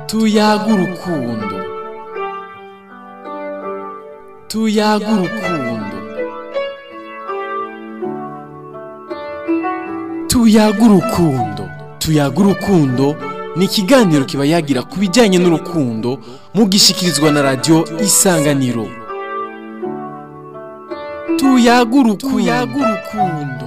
tuyaga urukundo tuyaga urukundo tuyaga urukundo tuyaga urukundo ni ikiganiro kiba yagira ku bijyanye n'urukundo mugishikirizwa na radiyo isanganiro tuyaga urukundo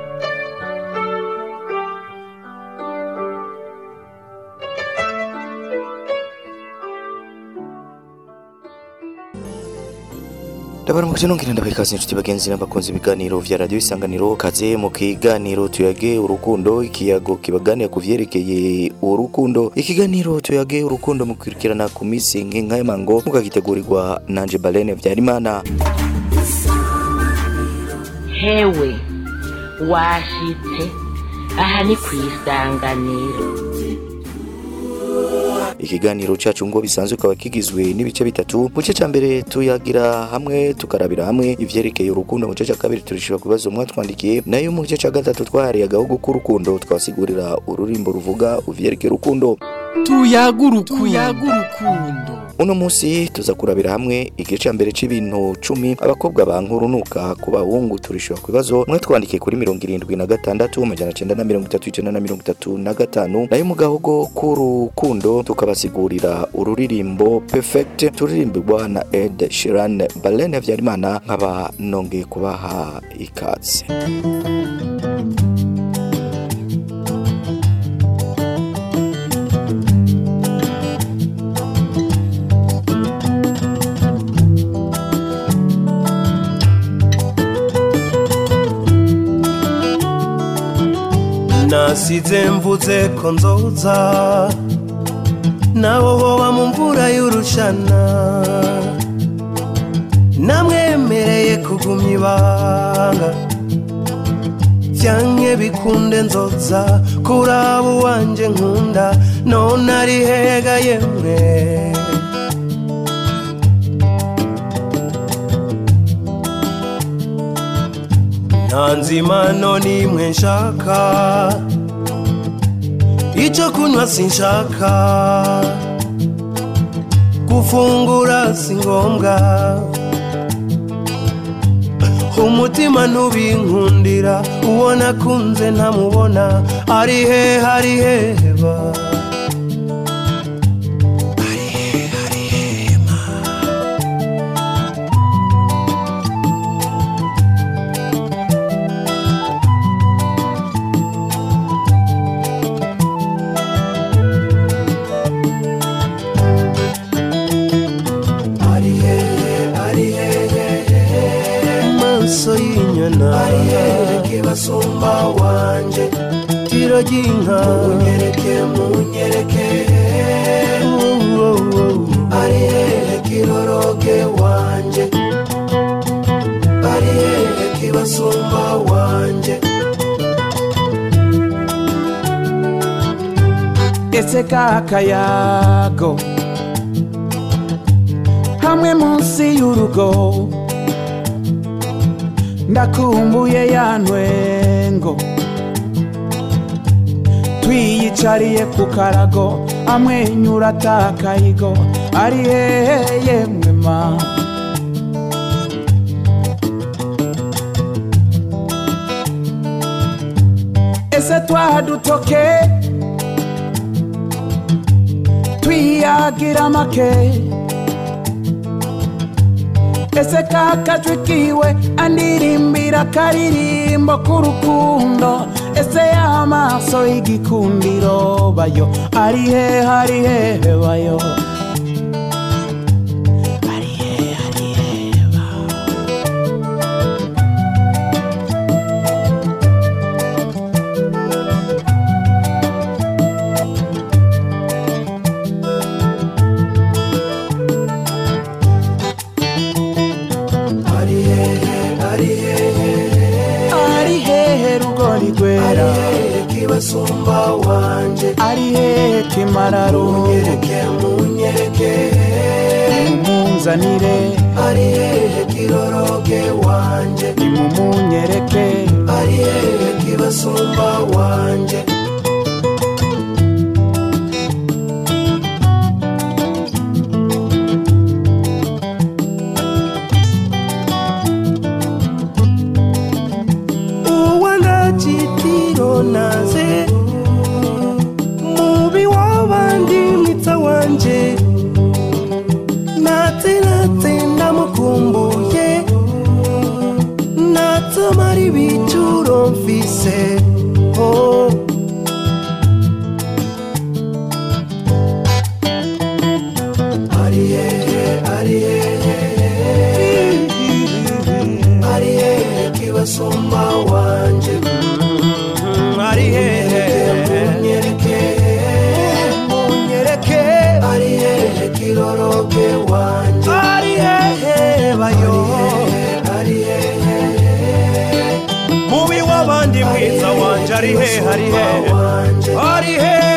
ndabaramukije nongera ndabaha ikaze inshuti bagenzi n'abakunzi ibiganiro vya radiyo isanganiro kaze mu kiganiro tuyage urukundo ikiyago kibaganira ku vyerekeye urukundo ikiganiro tuyage urukundo mukurikirana ku misi nk'inka y'amango mukagitegurirwa nanje balene vyarimana hewe washitse aha ni ku isanganiro ikiganiro cacu ngo bisanzwe kaba kigizwe n'ibice bitatu mu gice ca mbere tuyagira hamwe tukarabira hamwe ivyerekeye urukundo mu gice ca kabiri turishura ku bibazo mwatwandikiye nayo mu gice ca gatatu twahariye agahugu k'urukundo twasigurira ururimbo ruvuga uvyerekeye urukundo tuyaga urukundo uno munsi tuza kurabira hamwe igice ca mbere c'ibintu cumi abakobwa bankurunuka ku bahungu turishura ku bibazo mwe twandikiye kuri mirongo irindwi na gatandatu amajana cenda na mirongo itatu icenda na mirongo itatu na gatanu nayo mu gahugu k'urukundo tukabasigurira ururirimbo perfect turirimbirwa na ed shiran balene habyarimana nkaba nongeye kubaha ikaze nasize mvuze ko nzoza naho hoba mu mvura y'urushana namwemereye kugumya ibanga byanke bikunde nzoza kuraba uwanje nkunda none ari hega yemwe nta nzimano n'imwe nshaka icyo kunywa sinshaka gufungura si ngombwa umutima ntubinkundira uwo nakunze ntamubona ari hehe ari heba ari hehe ari hema ari hehe ari hehe maso y'inyana ari hehe kibasumba wanje tiro ry'inka munyereke munyereke ari hehe kiroroge wanje ari hehe kibasumba wanje ese kakayago hamwe munsi y'urugo ndakumbuye ya ntwengo twiyicariye ku karago amwenyura atakayigo ari hehe yemwe ma ese twadutoke twiyagira make ese kakajwi kiwe andirimbira akaririmbo k'urukundo ese y'amaso y'igikundiro bayo ari hehe ari hehe bayo ari hehe ari hehe ba ari hehe ari hehe ari hehe rugori ari rwera hehe kibasumba wanje ari hehe kimararungu munyereke munyereke mumunzanire ari hehe kiroroge wanje nimumunyereke ari hehe kibasumba wanje wose oh. ari hehe ari hehe ari hehe kibasumba wanje ari hehe munyereke munyereke ari hehe kiroroke wanje ari hehe bayo ari hehe mubi w'abandi mwiza wanje ari hehe ari hehe ari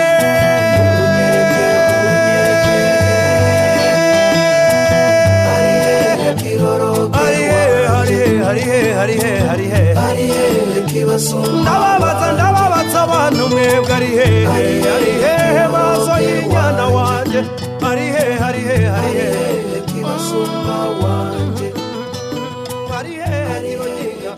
ndababaza ndababaza abantu mwebwe ari hehe ari hehe maso y'inyana wanje ari hehe ari hehe ari hehe kibasumba wanje ari hehe niyo nyinga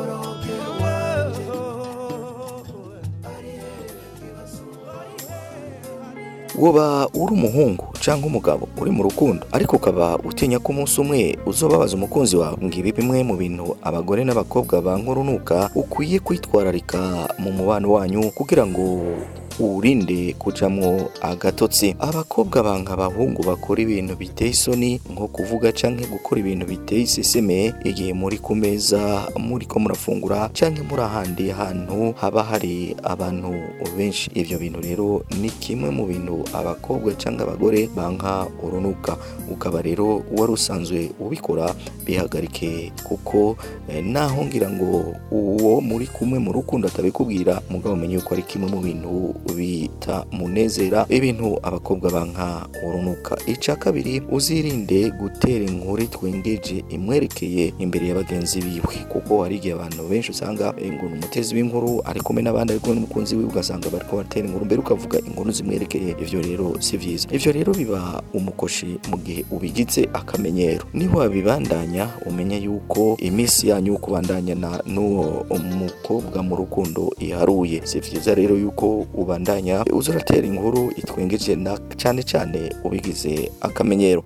woba uri umuhungu cyangwa umugabo uri mu rukundo ariko ukaba utinya ko umunsi umwe uzobabaza umukunzi wawe ngibi bimwe mu bintu abagore n'abakobwa bankurunuka ukwiye kwitwararika mu mubano wanyu kugira ngo urinde kujamwo agatotsi abakobwa banga abahungu bakora ibintu biteye isoni nko kuvuga canke gukora ibintu biteye iseseme igihe muri ku meza muri ko murafungura canke muri ahandi hantu haba hari abantu benshi ivyo bintu rero ni kimwe mu bintu abakobwa canke abagore banka urunuka ukaba rero wari usanzwe ubikora bihagarike kuko eh, naho ngira ngo uwo muri kumwe mu rukundo atabikubwira mugabo umenye yuko ari kimwe mu bintu bita munezera ibintu abakobwa banka urunuka ica kabiri uzirinde gutera inkuru twengeje imwerekeye imbere ya bagenzi biwe kuko hari igihe abantu benshi usanga eh, ngo ni umutezi w'inkuru ari kumwe n'abandi ari kumwe n'umukunzi wiwe ugasanga bariko batera inkuru mbere ukavuga inkuru zimwerekeye ivyo rero si vyiza ivyo rero biba umukoshi mu gihe ubigize akamenyero niho wabibandanya umenye yuko iminsi yanyu yo kubandanyana n'uwo mukobwa mu rukundo iharuye si vyiza rero yuko ubandanya uza uratera inkuru itwengeje na cyane cyane ubigize akamenyero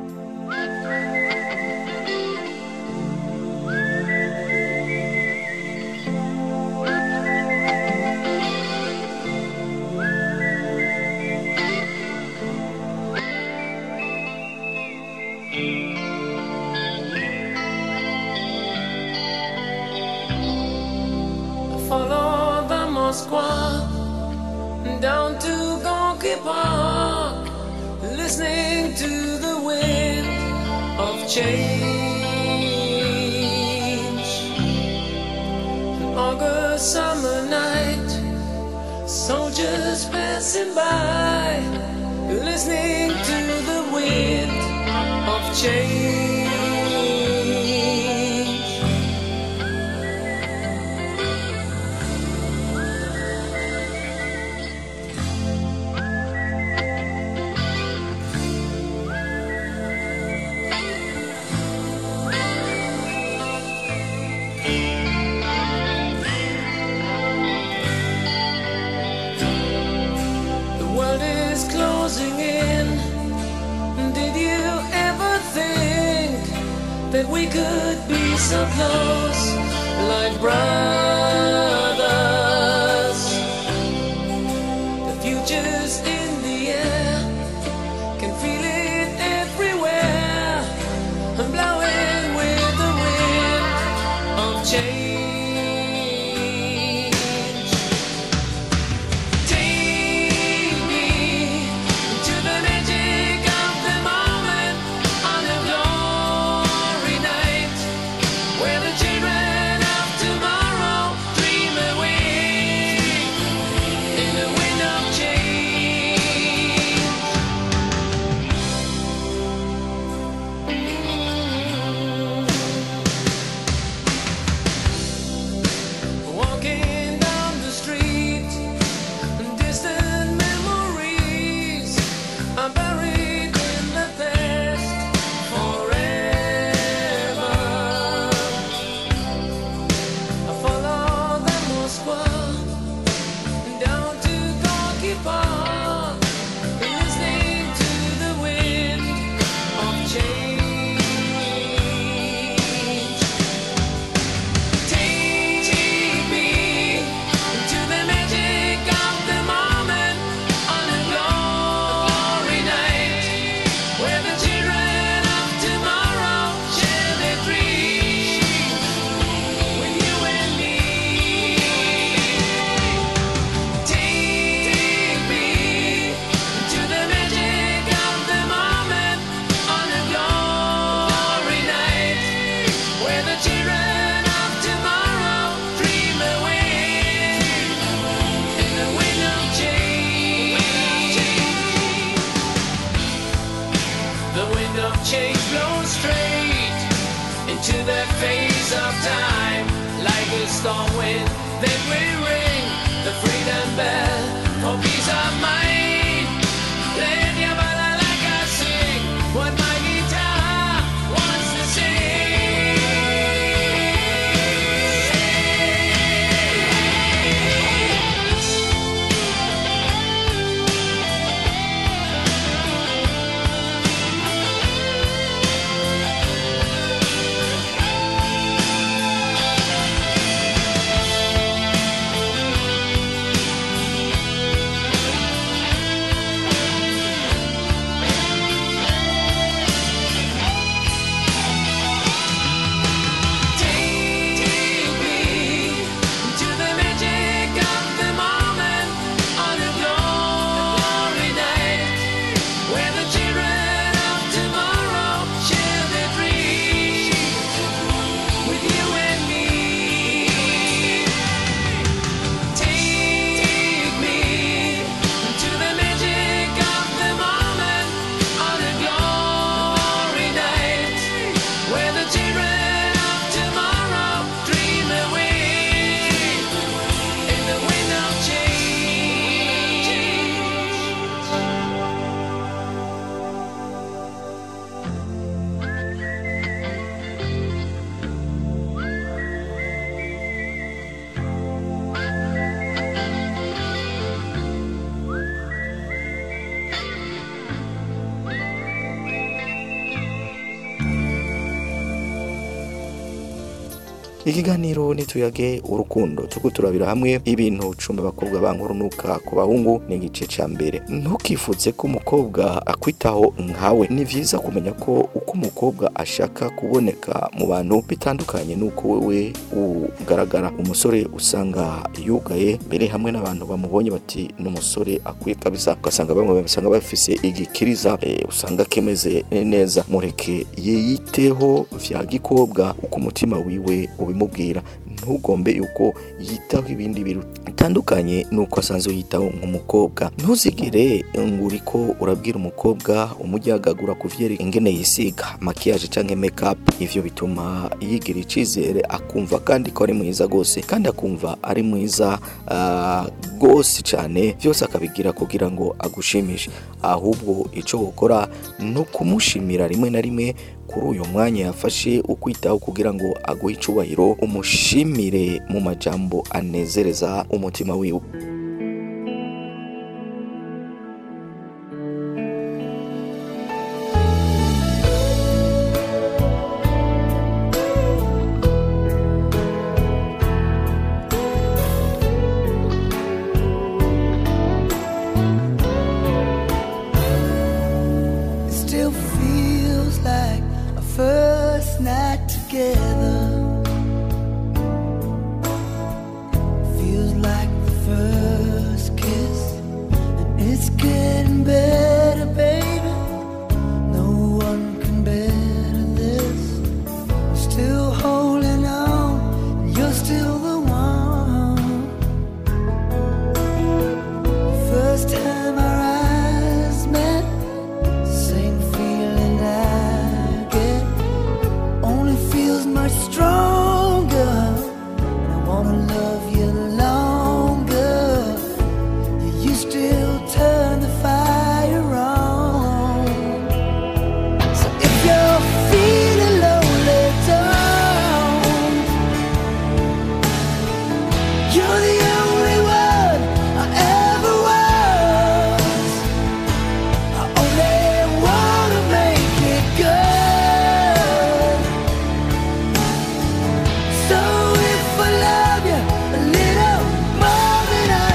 Follow the Moskva down to Gonky Park, listening to the wind of change. An August summer night, soldiers passing by, listening to the wind of change. The world is closing in. Did you ever think that we could be so close, like brothers? The future's in the air, can feel it everywhere, blowing with the wind of change. Take me to the magic of the moment on a glory night, where the children of tomorrow dream change blows straight into that phase of time. Like a storm wind, then we ring the freedom bell for peace of mind. Let your bala like I sing what my guitar wants to sing. Take me to the magic of the moment on a glory night, where the children of tomorrow share their dreams with you and me. Take me to the magic of the moment on a glory night, where the children of tomorrow dream away in the wind of change. ikiganiro nituyage urukundo tuko turabira hamwe ibintu cumi abakobwa bankurunuka ku bahungu ni igice ca mbere ntukifuze ko umukobwa akwitaho nkawe ni vyiza kumenya ko uko umukobwa ashaka kuboneka mu bantu bitandukanye n'uko wewe ugaragara umusore usanga yugaye mbere hamwe n'abantu bamubonye bati n'umusore akwiye kabisa ugasanga bamwe basanga bafise igikiriza eh, usanga kimeze neza mureke yiyiteho vya gikobwa uko umutima wiwe ubimubwira ntugombe yuko yitaho ibindi bintu bitandukanye nuko asanzwe yitaho nk'umukobwa ntuzigere ngo uriko urabwira umukobwa umujyagagura ku vyere ingene yisiga makiyaje canke makeup ivyo bituma yigira icizere akumva kandi ko ari mwiza gose kandi akumva ari mwiza ah, gose cane vyose akabigira kugira ngo agushimishe ahubwo ico gukora ni ukumushimira rimwe na rimwe kuri uyu mwanya yafashe ukwitaho kugira ngo aguhe icubahiro umushimire mu majambo anezereza umutima wiwe It still feels like a first night together. Feels like the first kiss, and it's getting better, baby. No one can better this. I'm still holding on, and you're still the one. First time our eyes met. Same feeling I get only feels much stronger. And I wanna love you longer. You still turn the fire on. So if you're feeling lonely, don't. You're the only one I ever was. I only wanna make it good. So if I love you a little more than I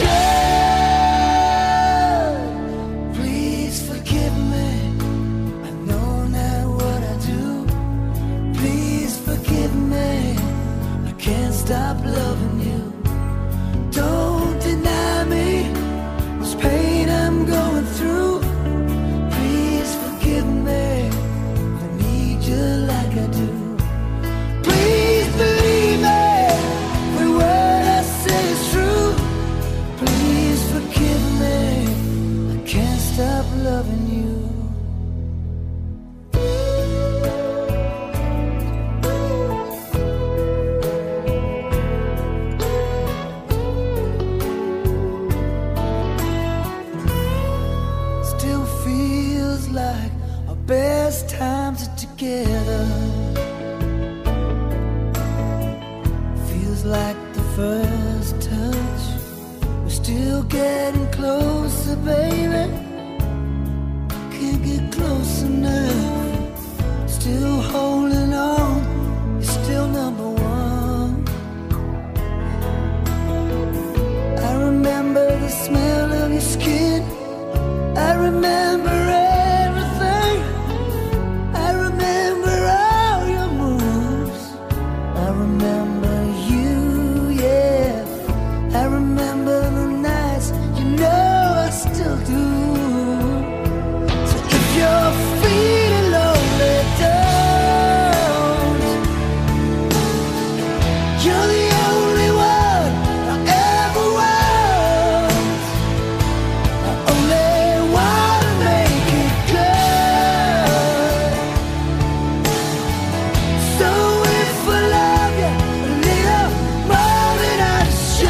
should, please forgive me. I know not what I do. Please forgive me. I can't stop loving you. Don't deny me this pain I'm going through. Please forgive me. I need you like I do. Please believe me. Every word I say is true. Please forgive me. I can't stop loving you. like our best times are together. Feels like the first touch. We're still getting closer, baby. Can't get close enough. Still holding on. You're still number one. I remember the smell of your skin. I remember everything. I remember all your moves. I remember you, yeah. I remember the nights, you know I still do. So if you're feeling lonely, don't. You're the only one I ever want. I only wanna make it good. So if I love you a little more than I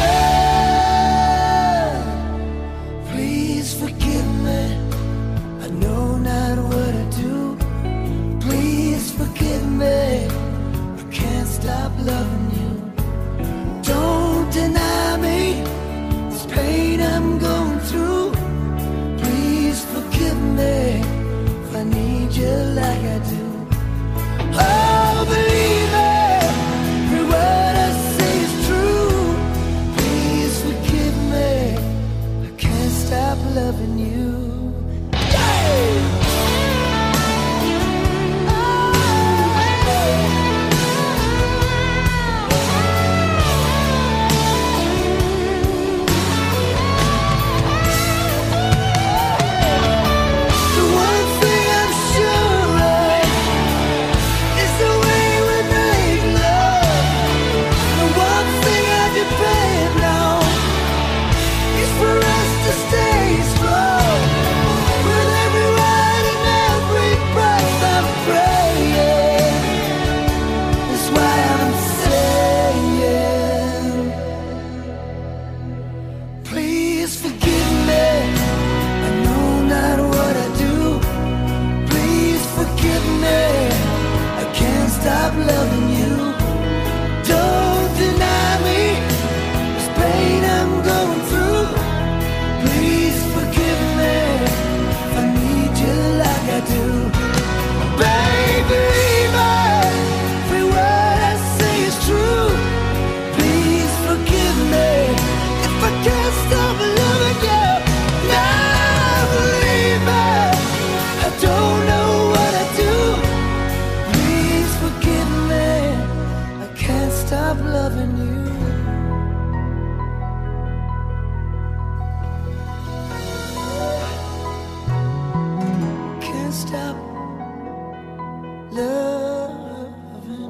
should, please forgive me. I know not what I do. Please forgive me. I can't stop loving you. Don't deny me this pain I'm going through. Please forgive me if I need you like I do. Oh, believe me, every word I say is true. Please forgive me. I can't stop loving you. The one thing I'm sure of is the way we make love. The one thing I depend on is for us to stay strong. With every word and every breath I'm praying. That's why I'm saying, please forgive me. I know not what I do. Please forgive me. I can't stop loving you. Don't deny me this pain I'm going through. Please forgive me if I need you like I do. Baby, every word I say is true. Please forgive me if I can't stop loving you. Now believe me, I don't know what I do. Please forgive me, I can't stop loving you. Can't stop loving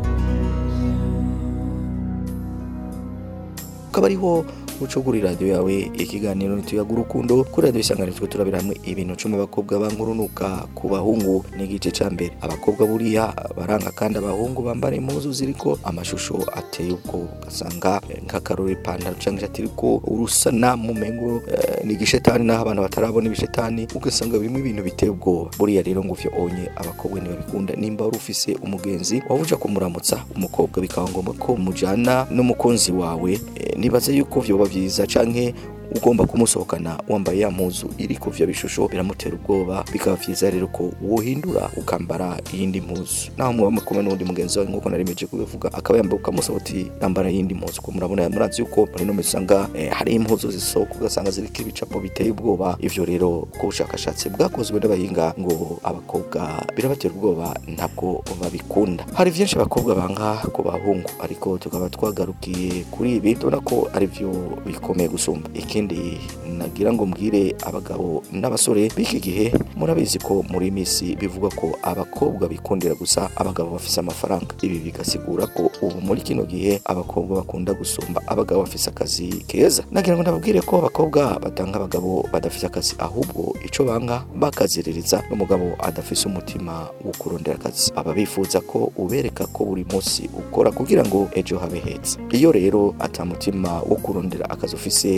ukaba ariho ucugura iradiyo yawe ikiganiro ntituyaga urukundo kuri radiyo isanganiro turabira hamwe ibintu cumi abakobwa bankurunuka ku bahungu n'igice cya mbere abakobwa buriya baranga kandi abahungu bambara impuzu ziriko amashusho ateye ubwo ugasanga eh, nk'akarore ipantaro cyangwa ishati iriko urusana mu mengo eh, ni igishetani n'aho abantu batarabona ibishetani ugasanga birimo ibintu biteye ubwoba buriya rero ngo uvyo onye abakobwa ntibabikunda nimba wari ufise umugenzi waba uja kumuramutsa umukobwa bikaba ngombwa ko mujana n'umukunzi wawe eh, nibaze yuko vyoba vyiza canke ugomba kumusohokana wambaye ya mpuzu iriko vyo bishusho biramutera ubwoba bikaba vyiza rero ko wohindura ukambara iyindi mpuzu naho mwaba kumwe n'undi mugenzi wawe nk'uko narimeje kubivuga akaba yambaye ukamusaba uti yambara iyindi mpuzu ko murabona murazi yuko muri no usanga eh, hari impuzu zisohoka ugasanga ziriko ibicapo biteye ubwoba ivyo rero ku bushakashatsi bwakozwe n'abahinga ngo abakobwa birabatera ubwoba ntabwo babikunda hari vyinshi abakobwa banga ku bahungu ariko tukaba twagarukiye kuri ibi tubona ko ari vyo bikomeye gusumba ikindi nagira ngo mbwire abagabo n'abasore b'iki gihe murabizi ko muri iyi minsi bivugwa ko abakobwa bikundira gusa abagabo bafise amafaranga ibi bigasigura ko ubu muri kino gihe abakobwa bakunda gusumba abagabo bafise akazi keza nagira ngo ndababwire ko abakobwa batanga abagabo badafise akazi ahubwo ico banga bakaziririza n'umugabo adafise umutima wo kurondera akazi baba bifuza ko ubereka ko buri munsi ukora kugira ngo ejo habe heza iyo rero ata mutima wo kurondera akazi ufise nta mukobwa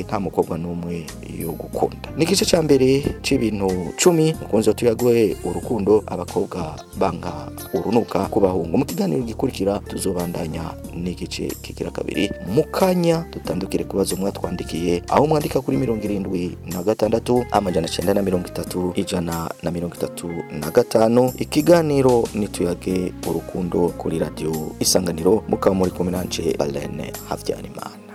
mukobwa n'umwe yo gukunda ni igice cya mbere c'ibintu cumi mukunzi tuyagoye urukundo abakobwa banga urunuka ku bahungu mu kiganiro gikurikira tuzobandanya n'igice kigira kabiri mu kanya dutandukire ku bibazo mwatwandikiye aho mwandika kuri mirongo irindwi na gatandatu amajana cyenda na mirongo itatu ijana na mirongo itatu na gatanu ikiganiro nituyage urukundo kuri radiyo isanganiro mukaba muri kumwe nanje Balene Havyarimana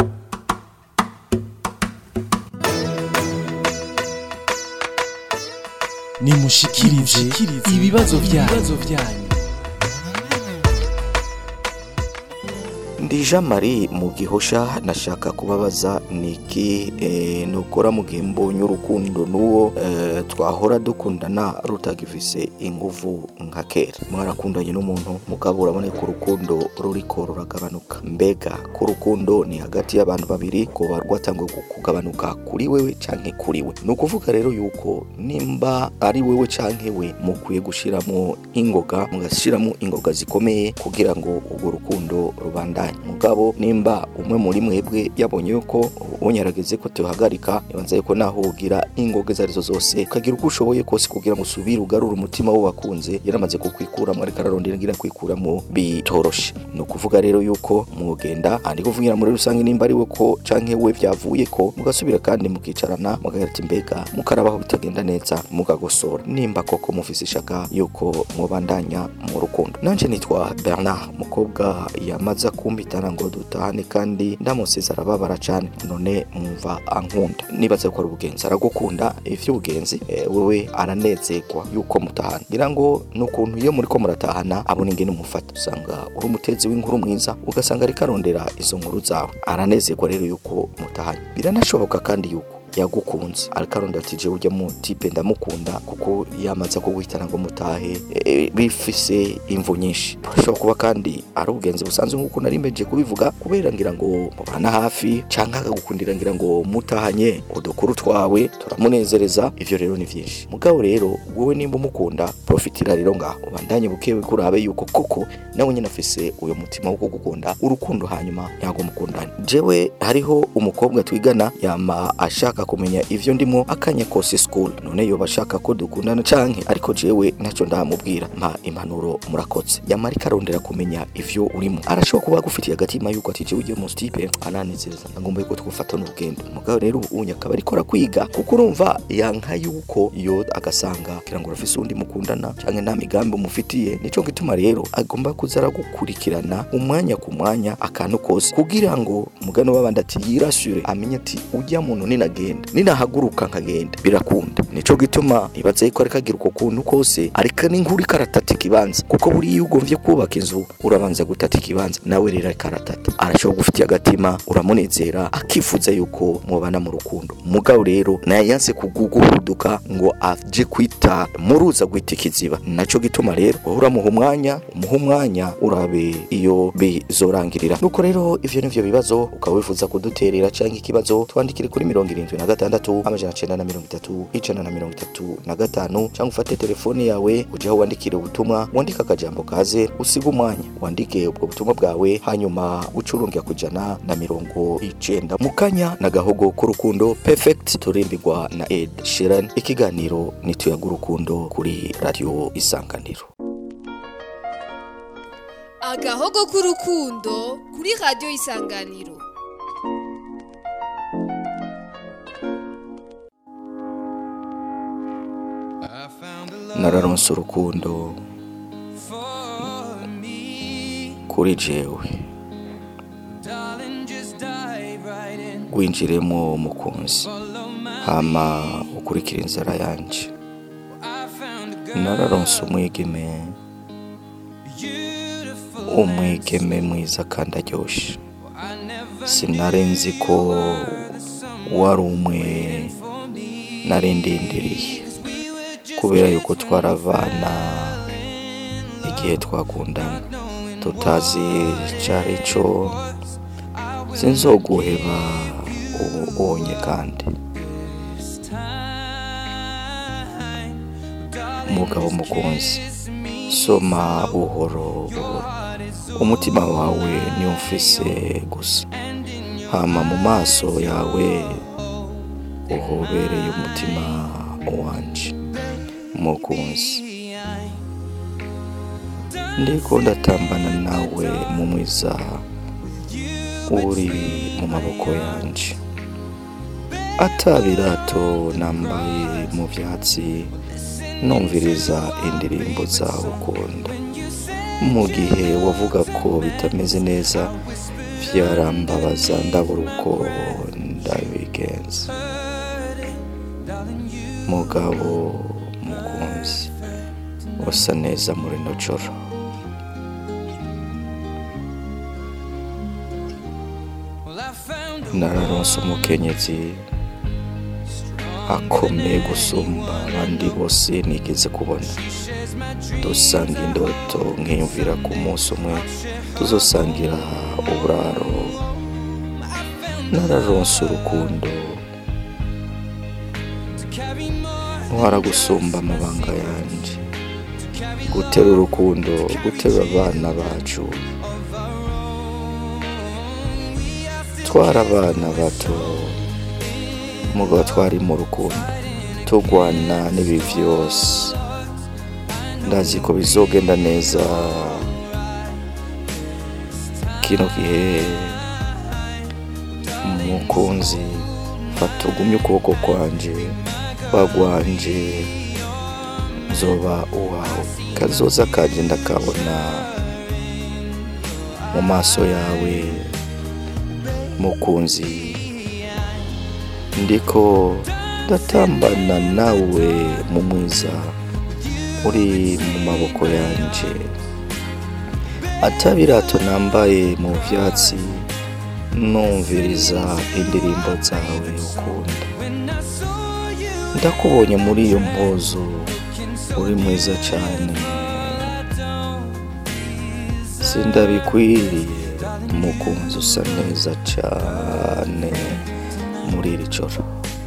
nimushikirize ibibazo byanyu ndi jean marie mu gihosha nashaka kubabaza niki eh, nukora mu gihe mbonye urukundo n'uwo eh, twahora dukundana rutagifise inguvu nka kera mwarakundanye n'umuntu mugabo urabona ko urukundo ruriko ruragabanuka mbega ko urukundo ni hagati y'abantu babiri ko rwatanguye kugabanuka kuri wewe canke kuri we ni ukuvuga rero yuko nimba ari wewe canke we mukwiye gushiramo ingoga mugashiramo ingoga zikomeye kugira ngo urwo rukundo rubandanye mugabo nimba umwe muri mwebwe yabonye yuko unyarageze ko tuhagarika nibanza yuko naho ugira ingoga izo arizo zose ukagira uko ushoboye kose kugira ngo usubire ugarure umutima wo wakunze yaramaze kukwikuramo ariko ararondera ngira kwikuramo bitoroshe ni ukuvuga rero yuko mwogenda andi kuvugira muri rusange nimba ari we ko canke we byavuye ko mugasubira kandi mukicarana mugagira ati mbega mukarabaho bitagenda neza mugagosora nimba koko mufise ishaka yuko mubandanya mu rukundo nanje nitwa Bernard mukobwa yamaze kumbitana ngo dutahane kandi ndamusize arababara cane none mwumva ankunda nibaze ko ari ubugenzi aragukunda ivy'ubugenzi eh, wewe aranezerwa yuko mutahana ngira ngo nukuntu iyo muriko muratahana abona ingene umufata usanga uri umutezi w'inkuru mwiza ugasanga ariko arondera izo nkuru zawe aranezerwa rero yuko mutahanye biranashoboka kandi yuko yagukunze ariko arondera ati jewe urya mu tipe ndamukunda kuko yamaze kuguhitana ngo mutahe e, bifise imvu nyinshi burashobora kuba kandi ari ubugenzi busanzwe nk'uko nari mbeje kubivuga kubera ngira ngo mubana hafi canke akagukundira ngira ngo mutahanye udukuru twawe turamunezereza ivyo rero ni vyinshi mugabo rero wowe nimba umukunda profitira rero ngaho ubandanye bukewe kurabe yuko koko nawe nyine afise uyo mutima wo kugukunda urukundo hanyuma nyago mukundane jewe hariho umukobwa twigana yama ashaka kumenya ivyo ndimo akanya kose school none yoba ashaka ko dukundana canke ariko jewe ntacyo ndamubwira mpa impanuro murakotse yamara ikarondera kumenya ivyo urimo arashobora kuba agufitiye agatima yuko ati jewe ugiye mu stipe ananezereza ngomba yuko twofatana urugendo mugabo rero unya akaba ariko arakwiga kuko urumva yanka yuko iyo agasanga kugira ngo urafise undi mukundana canke nta migambi umufitiye nico gituma rero agomba kuza aragukurikirana umwanya ku mwanya akantu kose kugira ngo mugano w'abandi ati yirashure amenye ati ujya muntu ninagenda ninahaguruka nkagenda birakunda nico gituma ibaze yuko ariko agira uko kuntu kose ariko n'inkuru ikaratata ikibanza kuko buriya iyo ugomvye kubaka inzu urabanza gutata ikibanza nawe rero ariko aratata arashobora gufitiye agatima uramunezera akifuza yuko mubana mu rukundo mugabo rero naye yanse kuguhuduka ngo aje kwita muruza gwita ikiziba naco gituma rero wowe uramuha umwanya umuha umwanya urabe iyo bizorangirira nuko rero ivyo nivyo bibazo ukaba wifuza kuduterera canke ikibazo twandikire kuri mirongo irindwi na gatandatu amajana cenda na mirongo itatu ijana na mirongo itatu na gatanu cyangwa ufate telefone yawe uje aho wandikire ubutumwa wandike akajambo kaze usiga umwanya wandike ubwo butumwa bwawe hanyuma ucurungira kujana na mirongo icenda mu kanya na gahogo k'urukundo perfect turimbirwa na ed sheran ikiganiro nituyaga urukundo kuri radio isanganiro agahogo k'urukundo kuri radiyo isanganiro nararonse urukundo kuri jewe winjiremo umukunzi hama ukurikira inzara yanje nararonse umwigeme umwigeme mwiza kandi aryoshye sinari nzi ko wari umwe nari ndindiriye kubera yuko twaravana igihe twakundana tutazi cyari cyo sinzoguheba ubu ubonye kandi umugabo mukunzi soma buhoro buhoro umutima wawe niwo ufise gusa hama mu maso yawe uhobereye umutima wanje mukunzi ndiko ndatambana nawe mu mwiza uri mu maboko yanje atabirato nambaye mu vyatsi numviriza indirimbo zawe ukunda mu gihe wavuga ko bitameze neza vyarambabaza ndabura uko ndabigenza mugabo mukunzi usa neza muri no joro nararonse umukenyezi akomeye gusumba abandi bose nigeze kubona dusanga indoto nkiyumvira ku munsi umwe tuzosangira uburaro nararonse urukundo ntwara gusumba amabanga yanje gutera urukundo gutera abana bacu twara abana bato mugabo twari mu rukundo tugwana n'ibi vyose ndazi ko bizogenda neza kino gihe mukunzi fata ugumye ukuboko kwanje bagwanje nzoba uwawe kazoza kanje ndakabona mu maso yawe mukunzi ndiko ndatambana nawe mu mwiza uri mu maboko yanje atabirato nambaye mu vyatsi numviriza indirimbo zawe ukunda ndakubonye muri iyo mpuzu uri mwiza cyane sindabikwiriye umukunzi usa neza cyane muri iri joro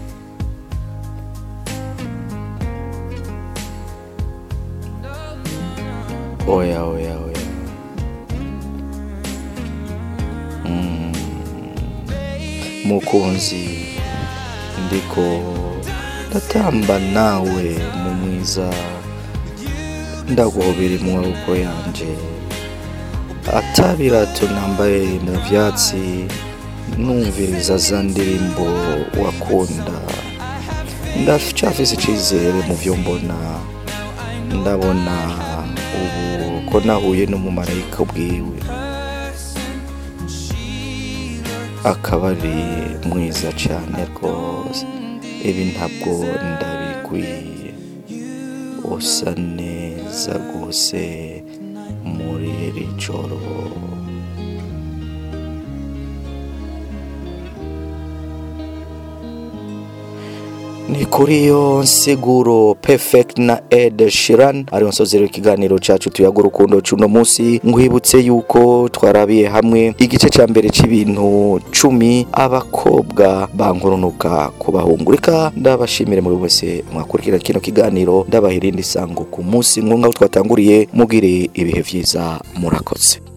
oya oya oya Mm. mukunzi ndiko ndatamba nawe mu mwiza ndaguhobera mu maboko yanje atabirato nambaye mu vyatsi numviriza za ndirimbo wakunda ndacafise icizere mu vyo mbona ndabona ubu ko nahuye n'umumarayika bwiwe akaba ari mwiza cyane rwose ibi ntabwo ndabikwiye usa neza rwose muri iri joro ni kuri iyo nsiguro perfect na ed shiran ariyo nsozero ikiganiro cyacu tuyaga urukundo cuno munsi nkwibutse yuko twarabiye hamwe igice cya mbere cy'ibintu cumi abakobwa bankurunuka ku bahungu reka ndabashimire muri wese mwakurikira kino kiganiro ndabaha irindi sango ku munsi nk'aho twatanguriye mugire ibihe byiza murakoze